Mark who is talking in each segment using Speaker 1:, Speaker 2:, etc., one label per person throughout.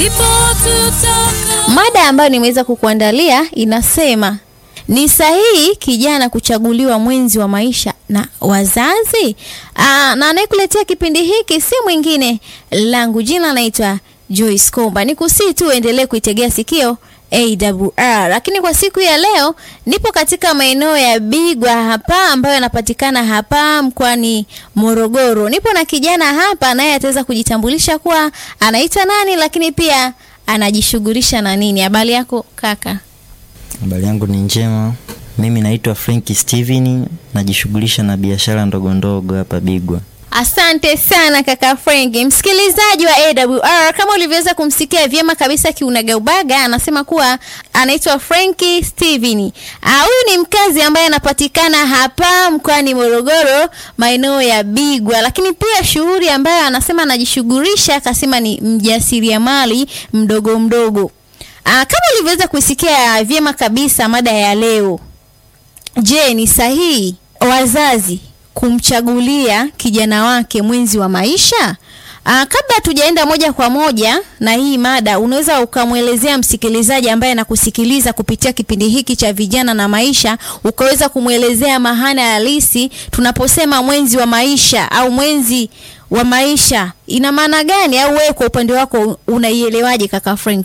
Speaker 1: Mada ambayo nimeweza kukuandalia inasema ni sahihi kijana kuchaguliwa mwenzi wa maisha na wazazi? Aa, na anayekuletea kipindi hiki si mwingine langu jina naitwa Joyce Komba. Nikusii tu uendelee kuitegea sikio AWR. Lakini kwa siku ya leo nipo katika maeneo ya Bigwa hapa ambayo yanapatikana hapa mkoani Morogoro. Nipo na kijana hapa naye ataweza kujitambulisha kuwa anaitwa nani, lakini pia anajishughulisha na nini. Habari yako kaka?
Speaker 2: Habari yangu ni njema. Mimi naitwa Frank Steven, najishughulisha na biashara ndogo ndogo hapa Bigwa.
Speaker 1: Asante sana kaka Frank. Msikilizaji wa AWR, kama ulivyoweza kumsikia vyema kabisa kiunagaubaga, anasema kuwa anaitwa Frank Steven. Ah, huyu ni mkazi ambaye anapatikana hapa mkoani Morogoro, maeneo ya Bigwa, lakini pia shughuli ambayo anasema anajishughulisha, akasema ni mjasiriamali mdogo mdogo. Ah, kama ulivyoweza kuisikia vyema kabisa mada ya leo, je, ni sahihi wazazi kumchagulia kijana wake mwenzi wa maisha? Aa, kabla tujaenda moja kwa moja na hii mada, unaweza ukamwelezea msikilizaji ambaye anakusikiliza kupitia kipindi hiki cha vijana na maisha, ukaweza kumwelezea maana halisi tunaposema mwenzi wa maisha au mwenzi wa maisha ina maana gani, au wewe kwa upande wako unaielewaje kaka Frank?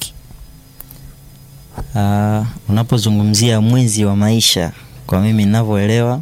Speaker 2: Uh, unapozungumzia mwenzi wa maisha, kwa mimi ninavyoelewa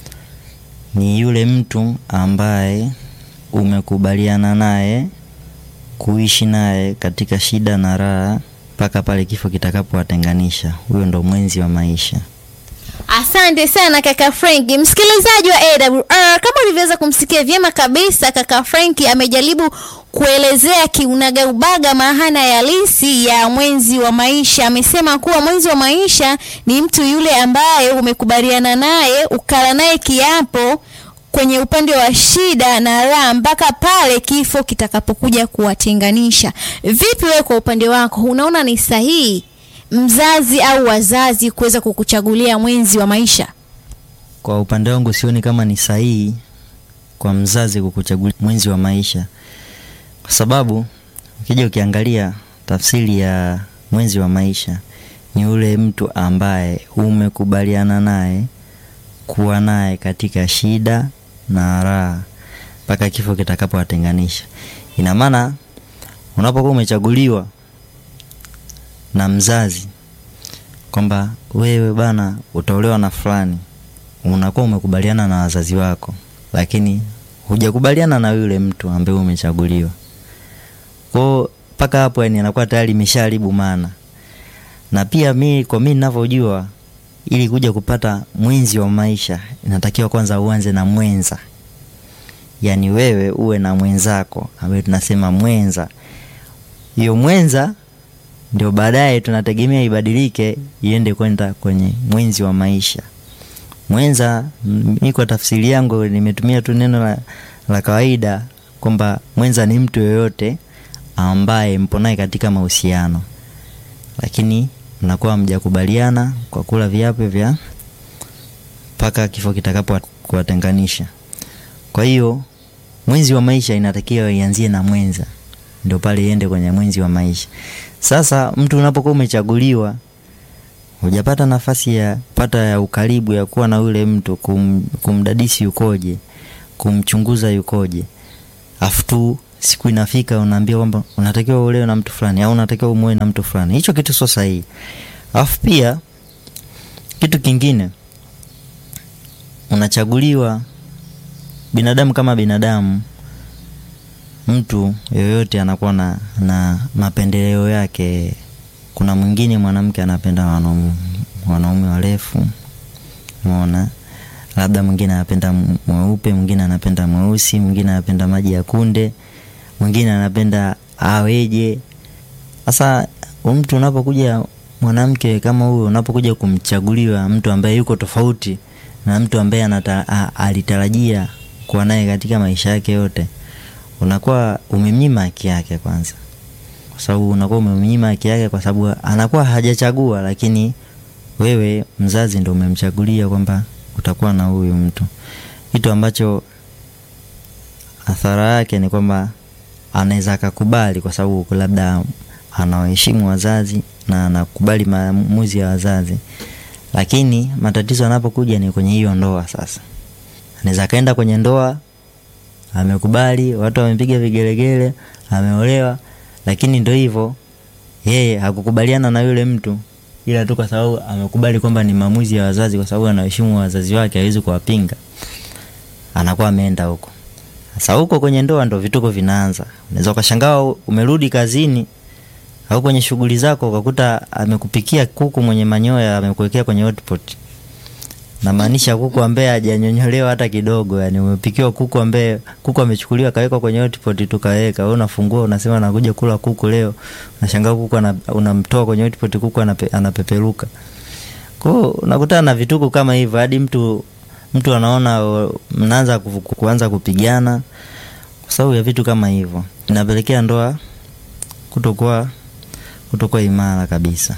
Speaker 2: ni yule mtu ambaye umekubaliana naye kuishi naye katika shida na raha mpaka pale kifo kitakapowatenganisha. Huyo ndo mwenzi wa maisha.
Speaker 1: Asante sana kaka Frank. Msikilizaji wa AWR, kama ulivyoweza kumsikia vyema kabisa, kaka Frank amejaribu kuelezea kiunagaubaga maana ya halisi ya mwenzi wa maisha. Amesema kuwa mwenzi wa maisha ni mtu yule ambaye umekubaliana naye, ukala naye kiapo kwenye upande wa shida na raha mpaka pale kifo kitakapokuja kuwatenganisha. Vipi wewe kwa upande wako, unaona ni sahihi mzazi au wazazi kuweza kukuchagulia mwenzi wa maisha?
Speaker 2: Kwa upande wangu sioni kama ni sahihi kwa mzazi kukuchagulia mwenzi wa maisha, kwa sababu ukija ukiangalia tafsiri ya mwenzi wa maisha ni yule mtu ambaye umekubaliana naye kuwa naye katika shida na raha mpaka kifo kitakapowatenganisha. Ina maana unapokuwa umechaguliwa na mzazi kwamba wewe bana utaolewa na fulani, unakuwa umekubaliana na wazazi wako, lakini hujakubaliana na yule mtu ambaye umechaguliwa. Kwao mpaka hapo, yani anakuwa tayari imeshaharibu maana. Na pia mi kwa mi ninavyojua, ili kuja kupata mwenzi wa maisha inatakiwa kwanza uanze na mwenza, yaani wewe uwe na mwenzako ambaye tunasema mwenza. Hiyo mwenza ndio baadaye tunategemea ibadilike iende kwenda kwenye mwenzi wa maisha. Mwenza, mi kwa tafsiri yangu nimetumia tu neno la, la kawaida kwamba mwenza ni mtu yoyote ambaye mpo naye katika mahusiano, lakini mnakuwa mjakubaliana kwa kula viapo vya mpaka kifo kitakapo kuwatenganisha. Kwa hiyo mwenzi wa maisha inatakiwa ianzie na mwenza, ndio pale iende kwenye mwenzi wa maisha. Sasa mtu unapokuwa umechaguliwa, hujapata nafasi ya pata ya ukaribu ya kuwa na yule mtu, kum, kumdadisi yukoje, kumchunguza yukoje, afu tu siku inafika unaambia kwamba unatakiwa uolewe na mtu fulani au unatakiwa umuoe na mtu fulani. Hicho kitu sio sahihi. Afu pia kitu kingine, unachaguliwa binadamu kama binadamu mtu yoyote anakuwa na, na mapendeleo yake. Kuna mwingine mwanamke anapenda wanaume wanaume warefu, umeona, labda mwingine anapenda mweupe, mwingine anapenda mweusi, mwingine anapenda maji ya kunde, mwingine anapenda aweje. Sasa mtu unapokuja mwanamke kama huyo, unapokuja kumchaguliwa mtu ambaye yuko tofauti na mtu ambaye anata, a, alitarajia kuwa naye katika maisha yake yote unakuwa umemnyima haki yake kwanza, kwa sababu unakuwa umemnyima haki yake, kwa sababu anakuwa hajachagua, lakini wewe mzazi ndo umemchagulia kwamba utakuwa na huyu mtu, kitu ambacho athara yake ni kwamba anaweza akakubali, kwa sababu labda anawaheshimu wazazi na anakubali maamuzi ya wazazi, lakini matatizo yanapokuja ni kwenye hiyo ndoa. Sasa anaweza akaenda kwenye ndoa, amekubali, watu wamepiga vigelegele, ameolewa, lakini ndo hivyo, yeye hakukubaliana na yule mtu, ila tu kwa sababu amekubali kwamba ni maamuzi ya wazazi, kwa sababu anaheshimu wazazi wake, hawezi kuwapinga, anakuwa ameenda huko. Sasa huko kwenye ndoa ndo vituko vinaanza. Unaweza ukashangaa umerudi kazini au kwenye shughuli zako ukakuta amekupikia kuku mwenye manyoya amekuwekea kwenye hotpot. Namaanisha kuku ambaye hajanyonyolewa hata kidogo, yani umepikiwa kuku ambaye kuku amechukuliwa kawekwa kwenye hotpot tu kaweka. Wewe unafungua unasema nakuja kula kuku leo. Unashangaa kuku ana, unamtoa kwenye hotpot kuku anape, anapeperuka. Kwa hiyo unakutana na vituko kama hivyo hadi mtu mtu anaona uh, mnaanza ku- ku- kuanza kupigana kwa sababu ya vitu kama hivyo, inapelekea ndoa kutokuwa kutokuwa imara kabisa.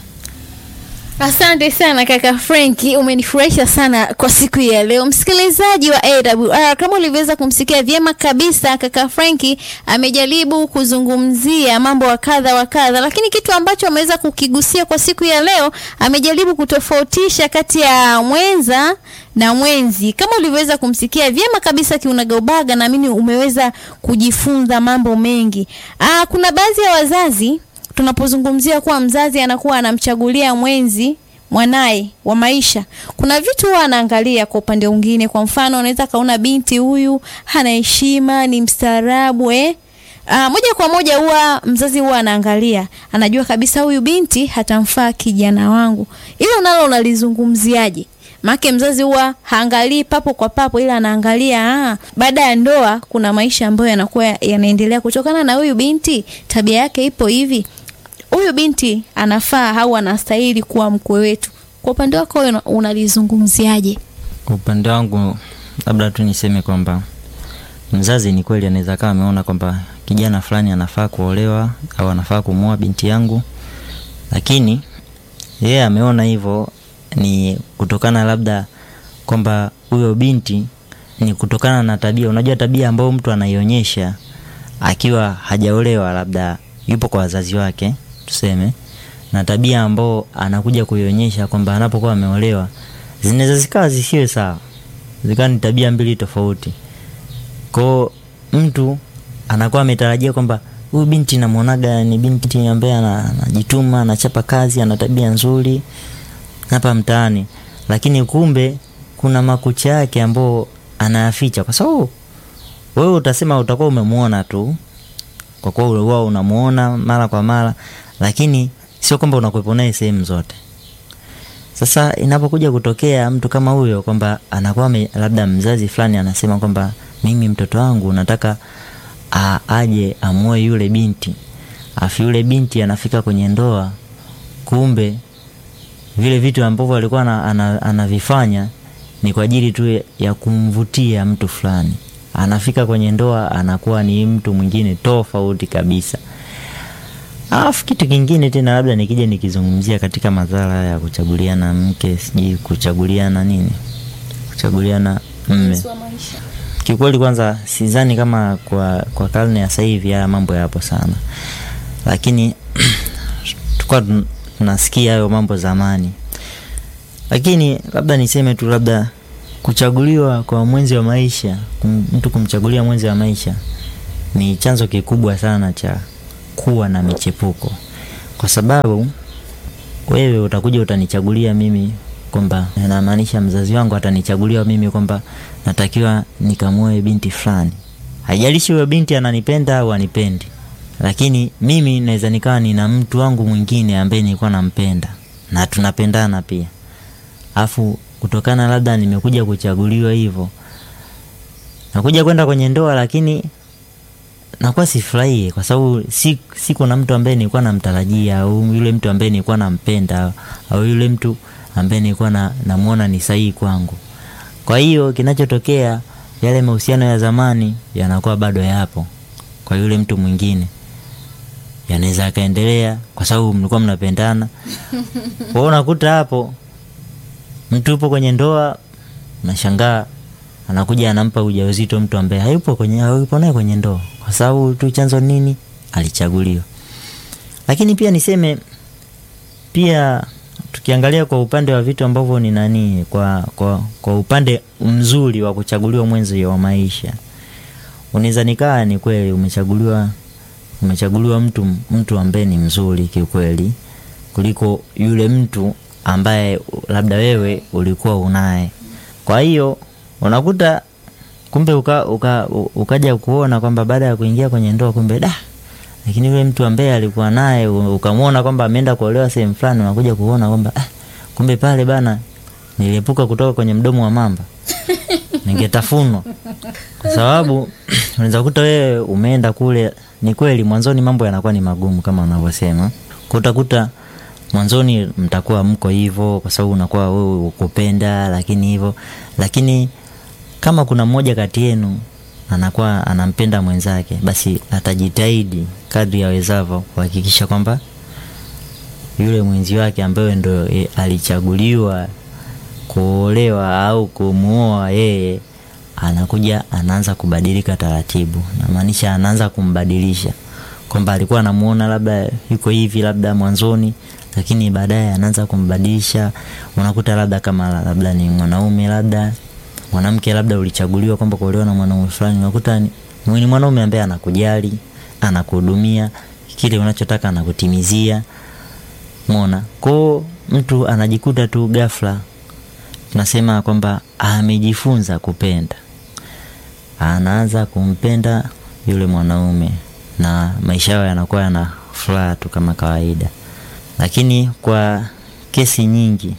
Speaker 1: Asante sana kaka Frenki, umenifurahisha sana kwa siku ya leo. Msikilizaji wa AWR, kama ulivyoweza kumsikia vyema kabisa, kaka Frenki amejaribu kuzungumzia mambo wa kadha wa kadha, lakini kitu ambacho ameweza kukigusia kwa siku ya leo, amejaribu kutofautisha kati ya mwenza na mwenzi. Kama ulivyoweza kumsikia vyema kabisa kiunagaubaga, naamini umeweza kujifunza mambo mengi. Aa, kuna baadhi ya wazazi tunapozungumzia kuwa mzazi anakuwa anamchagulia mwenzi mwanaye wa maisha, kuna vitu huwa anaangalia kwa upande mwingine. Kwa mfano, unaweza kaona binti huyu hana heshima, ni mstaarabu eh? Aa, moja kwa moja huwa mzazi huwa anaangalia, anajua kabisa huyu binti hatamfaa kijana wangu. Hilo nalo unalizungumziaje? Maake mzazi huwa haangalii papo kwa papo, ila anaangalia ah, baada ya ndoa kuna maisha ambayo yanakuwa yanaendelea kutokana na huyu binti, tabia yake ipo hivi, huyu binti anafaa au anastahili kuwa mkwe wetu. Kwa upande wako wewe una- unalizungumziaje?
Speaker 2: Kwa upande wangu, labda tu niseme kwamba mzazi ni kweli anaweza kawa ameona kwamba kijana fulani anafaa kuolewa au anafaa kumwoa binti yangu, lakini yeye ameona hivyo ni kutokana labda kwamba huyo binti ni kutokana na tabia. Unajua tabia ambayo mtu anaionyesha akiwa hajaolewa, labda yupo kwa wazazi wake tuseme, na tabia ambao anakuja kuionyesha kwamba anapokuwa ameolewa, zinaweza zikawa zisiwe sawa, zikawa ni tabia mbili tofauti. Kwao mtu anakuwa ametarajia kwamba huyu binti namwonaga ni binti ambaye ana- anajituma, anachapa kazi, ana tabia nzuri hapa mtaani, lakini kumbe kuna makucha yake ambao anayaficha, kwa sababu wewe utasema utakuwa umemwona tu, kwa kuwa huwa unamuona mara kwa mara, lakini sio kwamba unakuwepo naye sehemu zote. Sasa inapokuja kutokea mtu kama huyo kwamba anakuwa ame- labda mzazi fulani anasema kwamba mimi mtoto wangu nataka a, aje amuoe yule binti, afu yule binti anafika kwenye ndoa, kumbe vile vitu ambavyo alikuwa ana- ana- anavifanya ni kwa ajili tu ya kumvutia mtu fulani. Anafika kwenye ndoa anakuwa ni mtu mwingine tofauti kabisa. Alafu kitu kingine tena, labda nikija nikizungumzia katika madhara ya kuchaguliana mke, sijui kuchaguliana nini, kuchaguliana mme. Kiukweli, kwanza sidhani kama kwa kwa karne ya sasa hivi haya mambo yapo sana, lakini tulikuwa tun- tunasikia hayo mambo zamani. Lakini labda niseme tu, labda kuchaguliwa kwa mwenzi wa maisha, kum, mtu kumchagulia mwenzi wa maisha ni chanzo kikubwa sana cha kuwa na michepuko, kwa sababu wewe utakuja utanichagulia mimi kwamba namaanisha mzazi wangu atanichagulia mimi kwamba natakiwa nikamuoe binti fulani. Haijalishi huyo binti ananipenda au anipendi, lakini mimi naweza nikawa nina mtu wangu mwingine ambaye nilikuwa nampenda na tunapendana pia, afu kutokana labda nimekuja kuchaguliwa hivyo, nakuja kwenda kwenye ndoa, lakini nakuwa sifurahie kwa sababu si, siko na mtu ambaye nilikuwa namtarajia au yule mtu ambaye nilikuwa nampenda au yule mtu ambaye nilikuwa na, namuona ni sahihi kwangu. Kwa hiyo kinachotokea, yale mahusiano ya zamani yanakuwa bado yapo kwa yule mtu mwingine, yanaweza akaendelea kwa sababu mlikuwa mnapendana. Kwa hiyo unakuta hapo mtu upo kwenye ndoa, unashangaa anakuja anampa ujauzito mtu ambaye hayupo kwenye hayupo naye kwenye ndoa, kwa sababu tu chanzo nini? Alichaguliwa. lakini pia niseme pia tukiangalia kwa upande wa vitu ambavyo ni nani kwa, kwa, kwa upande mzuri wa kuchaguliwa mwenzi wa maisha unaweza nikaa ni kweli umechaguliwa umechaguliwa mtu mtu ambaye ni mzuri kiukweli kuliko yule mtu ambaye labda wewe ulikuwa unaye kwa hiyo unakuta kumbe uka, uka, u- ukaja kuona kwamba baada ya kuingia kwenye ndoa kumbe da lakini yule mtu ambaye alikuwa naye u- ukamwona kwamba ameenda kuolewa sehemu fulani unakuja kuona kwamba ah, kumbe pale bana niliepuka kutoka kwenye mdomo wa mamba ningetafunwa kwa sababu unaweza kukuta wewe umeenda kule ni kweli mwanzoni mambo yanakuwa ni magumu kama unavyosema Kwa utakuta mwanzoni mtakuwa mko hivyo kwa sababu unakuwa wewe ukupenda lakini hivyo lakini kama kuna mmoja kati yenu anakuwa anampenda mwenzake basi atajitahidi kadri awezavyo kuhakikisha kwamba yule mwenzi wake ambaye ndo e, alichaguliwa kuolewa au kumuoa yeye anakuja anaanza kubadilika taratibu namaanisha anaanza kumbadilisha kwamba alikuwa anamuona labda yuko hivi labda mwanzoni lakini baadaye anaanza kumbadilisha unakuta labda kama labda ni mwanaume labda mwanamke labda ulichaguliwa kwamba kuolewa na mwanaume fulani unakuta ni ni mwanaume ambaye anakujali anakuhudumia kile unachotaka anakutimizia mona kwao mtu anajikuta tu ghafla tunasema kwamba amejifunza kupenda anaanza kumpenda yule mwanaume na maisha yao yanakuwa yana furaha tu kama kawaida lakini kwa kesi nyingi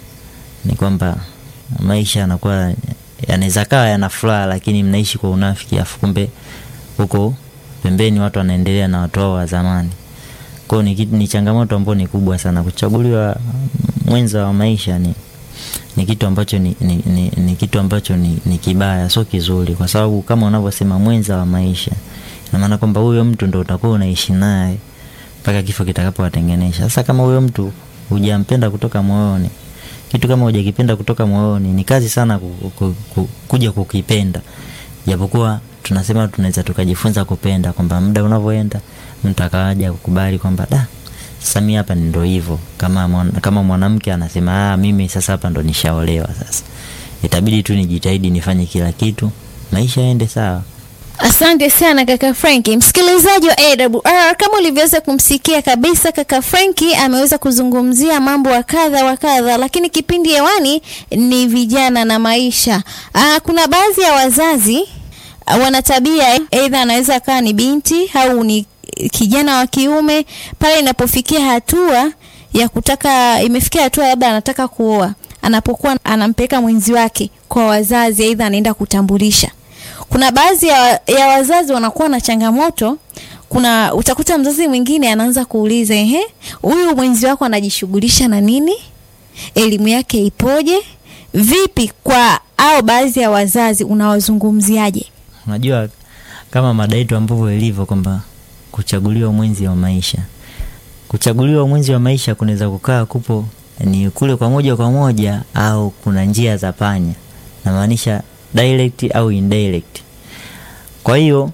Speaker 2: ni kwamba maisha yanakuwa yanaweza kawa yana furaha lakini mnaishi kwa unafiki afu kumbe huko pembeni watu wanaendelea na watu wao wa zamani kwao ni, kitu- ni changamoto ambayo ni kubwa sana kuchaguliwa mwenza wa maisha ni ni kitu ambacho ni, ni, ni, ni kitu ambacho ni, ni kibaya sio kizuri kwa sababu kama unavyosema mwenza wa maisha ina maana kwamba huyo mtu ndo utakuwa unaishi naye mpaka kifo kitakapowatenganisha sasa kama huyo mtu hujampenda kutoka moyoni kitu kama hujakipenda kutoka moyoni ni kazi sana ku, ku, ku, kuja kukipenda japokuwa tunasema tunaweza tukajifunza kupenda kwamba muda unavyoenda mtu akawaja kukubali kwamba da sasa mi hapa ndo hivyo kama mwan- kama mwanamke anasema ah, mimi sasa hapa ndo nishaolewa sasa itabidi tu nijitahidi nifanye kila kitu maisha yaende sawa
Speaker 1: Asante sana kaka Franki. Msikilizaji wa AWR, kama ulivyoweza kumsikia kabisa, kaka Franki ameweza kuzungumzia mambo wa kadha wa kadha, lakini kipindi hewani ni vijana na maisha. Aa, kuna baadhi ya wazazi ah, wana tabia, aidha anaweza akawa ni binti au ni kijana wa kiume, pale inapofikia hatua ya kutaka, imefikia hatua labda anataka kuoa, anapokuwa anampeleka mwenzi wake kwa wazazi, aidha anaenda kutambulisha kuna baadhi ya, ya wazazi wanakuwa na changamoto kuna utakuta mzazi mwingine anaanza kuuliza ehe huyu mwenzi wako anajishughulisha na nini elimu yake ipoje vipi kwa au baadhi ya wazazi unawazungumziaje
Speaker 2: unajua kama mada yetu ambavyo ilivyo kwamba kuchaguliwa mwenzi wa maisha kuchaguliwa mwenzi wa maisha kunaweza kukaa kupo ni kule kwa moja kwa moja au kuna njia za panya namaanisha direct au indirect kwa hiyo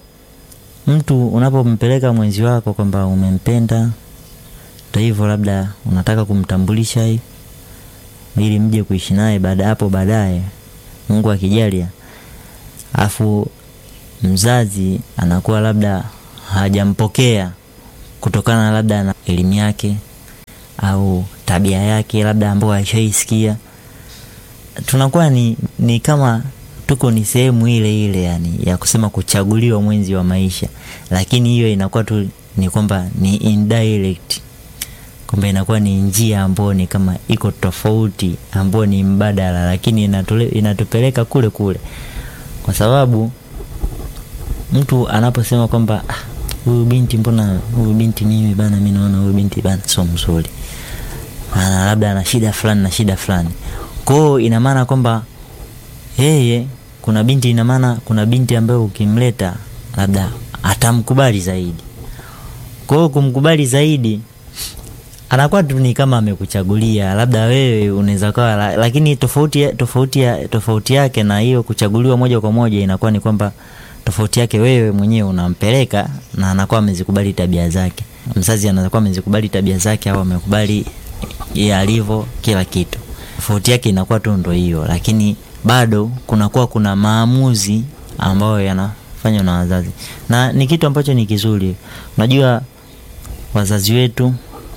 Speaker 2: mtu unapompeleka mwenzi wako kwamba umempenda ndo hivyo labda unataka kumtambulisha hivi ili mje kuishi naye baada hapo baadaye mungu akijalia afu mzazi anakuwa labda hajampokea kutokana labda na elimu yake au tabia yake labda ambayo aishaisikia tunakuwa ni, ni kama tuko ni sehemu ile ile yani ya kusema kuchaguliwa mwenzi wa maisha lakini hiyo inakuwa tu ni kwamba ni indirect kwamba inakuwa ni njia ambayo ni kama iko tofauti ambayo ni mbadala lakini inatule, inatupeleka kule kule kwa sababu mtu anaposema kwamba "Ah, huyu binti mbona huyu binti mimi bana mi naona huyu binti bana sio mzuri ana labda ana shida fulani na shida fulani kwao ina maana kwamba yeye kuna binti ina maana kuna binti ambayo ukimleta labda atamkubali zaidi kwa hiyo kumkubali zaidi anakuwa tu ni kama amekuchagulia labda wewe unaweza kawa la- lakini tofauti ya- tofauti ya- tofauti yake na hiyo kuchaguliwa moja kwa moja inakuwa ni kwamba tofauti yake wewe mwenyewe unampeleka na anakuwa amezikubali tabia zake mzazi anakuwa amezikubali tabia zake au amekubali yeye alivyo kila kitu. Tofauti yake inakuwa tu ndo hiyo, lakini bado kunakuwa kuna maamuzi ambayo yanafanywa na wazazi, na ni kitu ambacho ni kizuri. Unajua wazazi wetu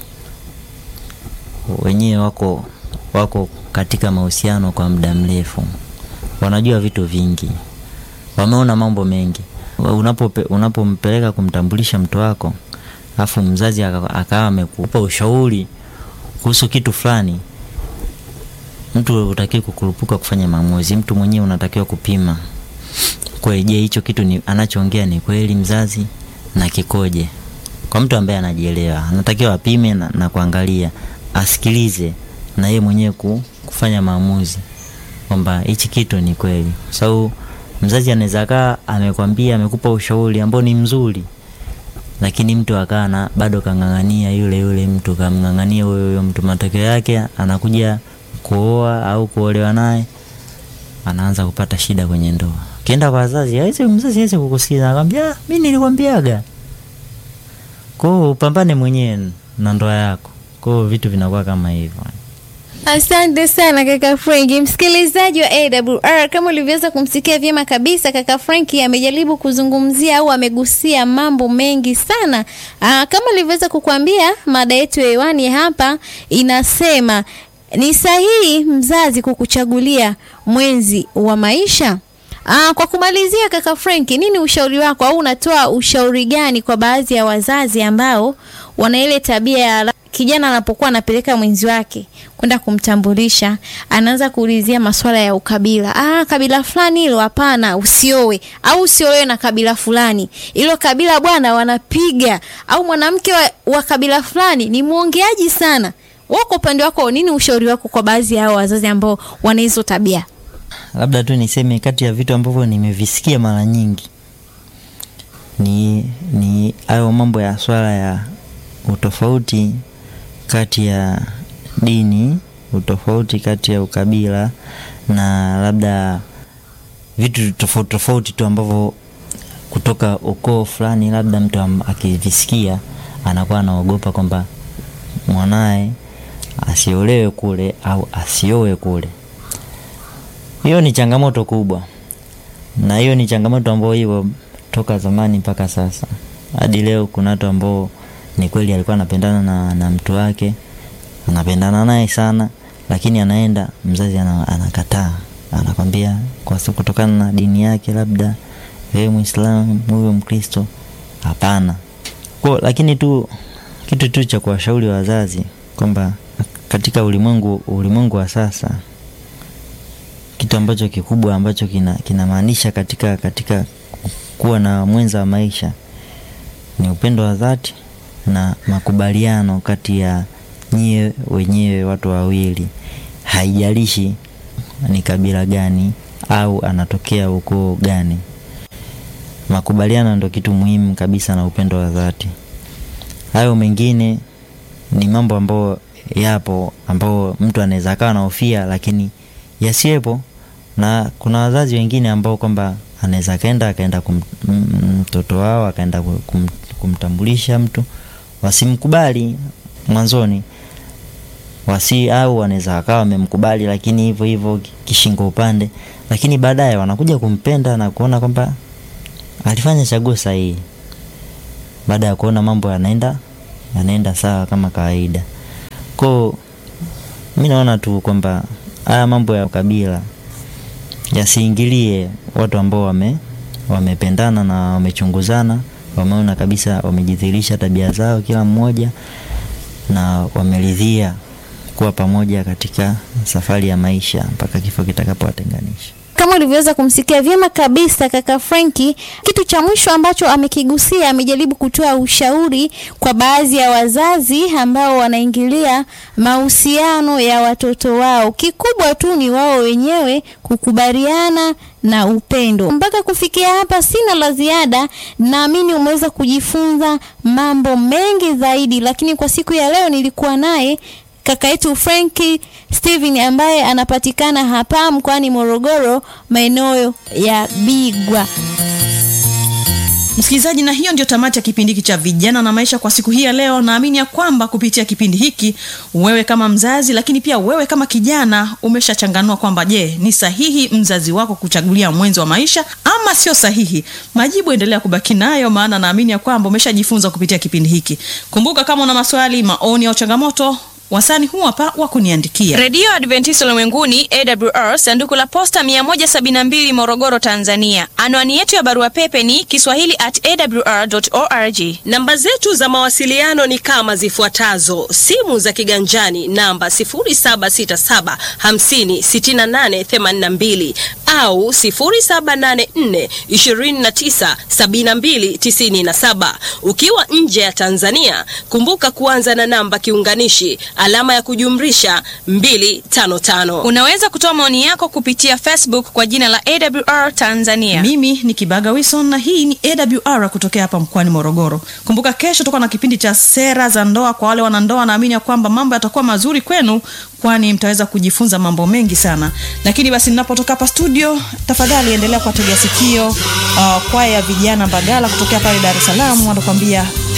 Speaker 2: wenyewe wako wako katika mahusiano kwa muda mrefu, wanajua vitu vingi, wameona mambo mengi. Unapope, unapompeleka kumtambulisha mtu wako afu mzazi akawa amekupa ushauri kuhusu kitu fulani, mtu utakiwa kukurupuka kufanya maamuzi. Mtu mwenyewe unatakiwa kupima kweli, je, hicho kitu ni anachoongea ni kweli mzazi na kikoje? Kwa mtu ambaye anajielewa, anatakiwa apime na, na kuangalia, asikilize na yeye mwenyewe kufanya maamuzi kwamba hichi kitu ni kweli, kwa sababu mzazi anaweza kaa amekwambia, amekupa ushauri ambao ni mzuri lakini mtu akana bado kang'ang'ania yule yule mtu kamng'ang'ania huyo huyo mtu, matokeo yake anakuja kuoa au kuolewa naye, anaanza kupata shida kwenye ndoa. Ukienda kwa wazazi, hawezi mzazi hawezi kukusikiza, anakwambia mimi nilikwambiaga. Kwa hiyo upambane mwenyewe na ndoa yako. Kwa hiyo vitu vinakuwa kama hivyo.
Speaker 1: Asante sana kaka Franki. Msikilizaji wa AWR, kama ulivyoweza kumsikia vyema kabisa, kaka Franki amejaribu kuzungumzia au amegusia mambo mengi sana. Aa, kama ulivyoweza kukuambia, mada yetu ya hewani hapa inasema ni sahihi mzazi kukuchagulia mwenzi wa maisha? Aa, kwa kumalizia kaka Franki, nini ushauri wako au unatoa ushauri gani kwa baadhi ya wazazi ambao wana ile tabia ya kijana anapokuwa anapeleka mwenzi wake kwenda kumtambulisha, anaanza kuulizia masuala ya ukabila. Ah, kabila fulani hilo hapana, usioe au usiolewe na kabila fulani, hilo kabila bwana wanapiga, au mwanamke wa, wa kabila fulani ni mwongeaji sana. Wewe kwa upande wako, nini ushauri wako kwa baadhi ya hao wazazi ambao wana hizo tabia?
Speaker 2: Labda tu niseme kati ya vitu ambavyo nimevisikia mara nyingi ni ni hayo mambo ya swala ya utofauti kati ya dini, utofauti kati ya ukabila na labda vitu tofauti tofauti tu ambavyo kutoka ukoo fulani, labda mtu akivisikia anakuwa anaogopa kwamba mwanaye asiolewe kule au asiowe kule. Hiyo ni changamoto kubwa, na hiyo ni changamoto ambayo hiyo toka zamani mpaka sasa hadi leo. Kuna watu ambao ni kweli alikuwa anapendana na, na mtu wake anapendana naye sana, lakini anaenda mzazi anakataa, anakwambia kwa sababu kutokana na dini yake, labda wewe Muislamu, huyo Mkristo, hapana. Kwa lakini tu kitu tu cha kuwashauri wazazi kwamba katika ulimwengu ulimwengu wa sasa, kitu ambacho kikubwa ambacho kinamaanisha kina katika katika kuwa na mwenza wa maisha ni upendo wa dhati na makubaliano kati ya nyie wenyewe watu wawili, haijalishi ni kabila gani au anatokea ukoo gani. Makubaliano ndo kitu muhimu kabisa na upendo wa dhati. Hayo mengine ni mambo ambayo yapo, ambao mtu anaweza akawa anahofia, lakini yasiwepo. Na kuna wazazi wengine ambao kwamba anaweza akaenda akaenda mtoto wao akaenda kum, kumtambulisha mtu wasimkubali mwanzoni, wasi au wanaweza wakawa wamemkubali, lakini hivyo hivyo kishingo upande, lakini baadaye wanakuja kumpenda na kuona kwamba alifanya chaguo sahihi, baada ya kuona mambo yanaenda yanaenda sawa kama kawaida. Kwa mi naona tu kwamba haya mambo ya kabila yasiingilie watu ambao wame wamependana na wamechunguzana wameona kabisa, wamejidhihirisha tabia zao kila mmoja, na wameridhia kuwa pamoja katika safari ya maisha mpaka kifo kitakapowatenganisha.
Speaker 1: Kama ulivyoweza kumsikia vyema kabisa kaka Franki, kitu cha mwisho ambacho amekigusia, amejaribu kutoa ushauri kwa baadhi ya wazazi ambao wanaingilia mahusiano ya watoto wao. Kikubwa tu ni wao wenyewe kukubaliana na upendo. Mpaka kufikia hapa, sina la ziada. Naamini umeweza kujifunza mambo mengi zaidi, lakini kwa siku ya leo nilikuwa naye kaka yetu Franki Steven ambaye anapatikana hapa mkoani Morogoro maeneo ya Bigwa.
Speaker 3: msikilizaji na hiyo ndio tamati ya kipindi hiki cha vijana na maisha kwa siku hii ya leo naamini ya kwamba kupitia kipindi hiki wewe kama mzazi lakini pia wewe kama kijana umeshachanganua kwamba je ni sahihi mzazi wako kuchagulia mwenzi wa maisha ama sio sahihi majibu endelea kubaki nayo maana naamini ya kwamba umeshajifunza kupitia kipindi hiki kumbuka kama una maswali maoni au changamoto wasani huu hapa wa kuniandikia
Speaker 4: redio adventist ulimwenguni awr sanduku la posta 172 morogoro tanzania anwani yetu ya barua pepe ni kiswahili at awr org
Speaker 5: namba zetu za mawasiliano ni kama zifuatazo simu za kiganjani namba 767 56882 au 784 297297 ukiwa nje ya tanzania kumbuka kuanza na namba kiunganishi alama ya kujumrisha 255
Speaker 4: unaweza kutoa maoni yako kupitia facebook kwa jina la awr tanzania
Speaker 3: mimi ni kibaga wilson na hii ni awr kutokea hapa mkoani morogoro kumbuka kesho tutakuwa na kipindi cha sera za ndoa kwa wale wanandoa naamini ya kwamba mambo yatakuwa mazuri kwenu kwani mtaweza kujifunza mambo mengi sana lakini basi ninapotoka hapa studio tafadhali endelea kuwategea sikio uh, kwaya ya vijana mbagala kutokea pale dar es salaam wanakuambia